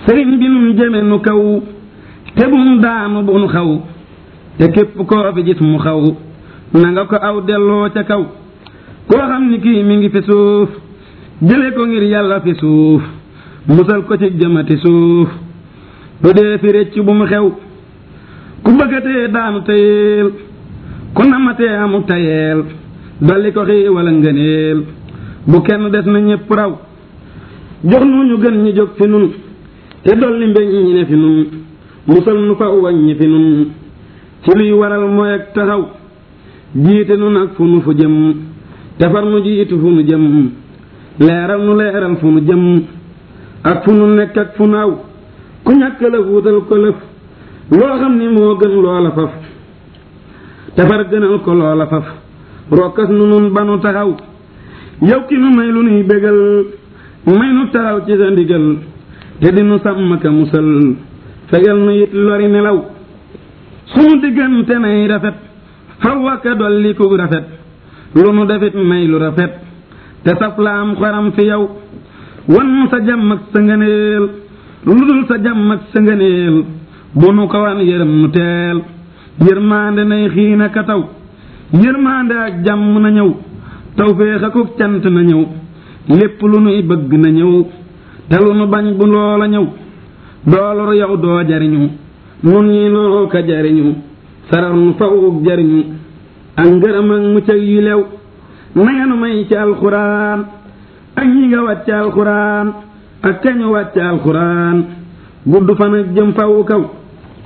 sëriñ bi nun jëme nu kaw te bum daanu bu nu xaw te képp koo fi gis mu xaw na nga ko aw delloo ca kaw koo xam ni kii mi ngi fi suuf jële ko ngir yàlla fi suuf musal ko ci jëmati suuf du dee fi récc bu mu xew ku bëggatee daanu tayeel ku namatee amu tayeel dolli ko xii wala ngëneel bu kenn des na ñépp raw jox nu ñu gën ñi jóg fi nun te dolli mbeñ ñi ne fi nun musal nu fa waññi fi nun ci luy waral mooy ak taxaw jiite nu nag fu nu fu jëm defar nu jiitu fu nu jëm leeral nu leeral fu nu jëm ak fu nu nekk ak fu nu aw ku ñàkk lëf wutal ko lëf loo xam ni moo gën loola faf defar gënal ko loola faf rokkas nu nun ba nu taxaw yow ki nu may lu nuy bégal may nu taxaw ci sa ndigal te di nu sàmm ka musal fegal nu it lori nelaw sunu diggante nay rafet faw aka dolli ku rafet lu nu defit may lu rafet te saf la am xoram fi yow wan nu sa jàmm ak sa ngëneel lu dul sa jàmm ak sa ngëneel bu nu ko wan yërëm nu teel yërmaande nay xiina ka taw yërmaande ak jàmm na ñëw tawféex akuk cant na ñëw lépp lu nuy bëgg na ñëw te lu nu bañ bu loola ñëw doolor yow doo jariñu nun ñi noo ka jariñu sarax nu fawuk jariñu ak ngërëm ak mucc ak yu lew nanga nu may ci alxuraan ak ñi nga wàcc alxuraan ak kañu wàcc alxuraan gudd fan ak jëm fawu kaw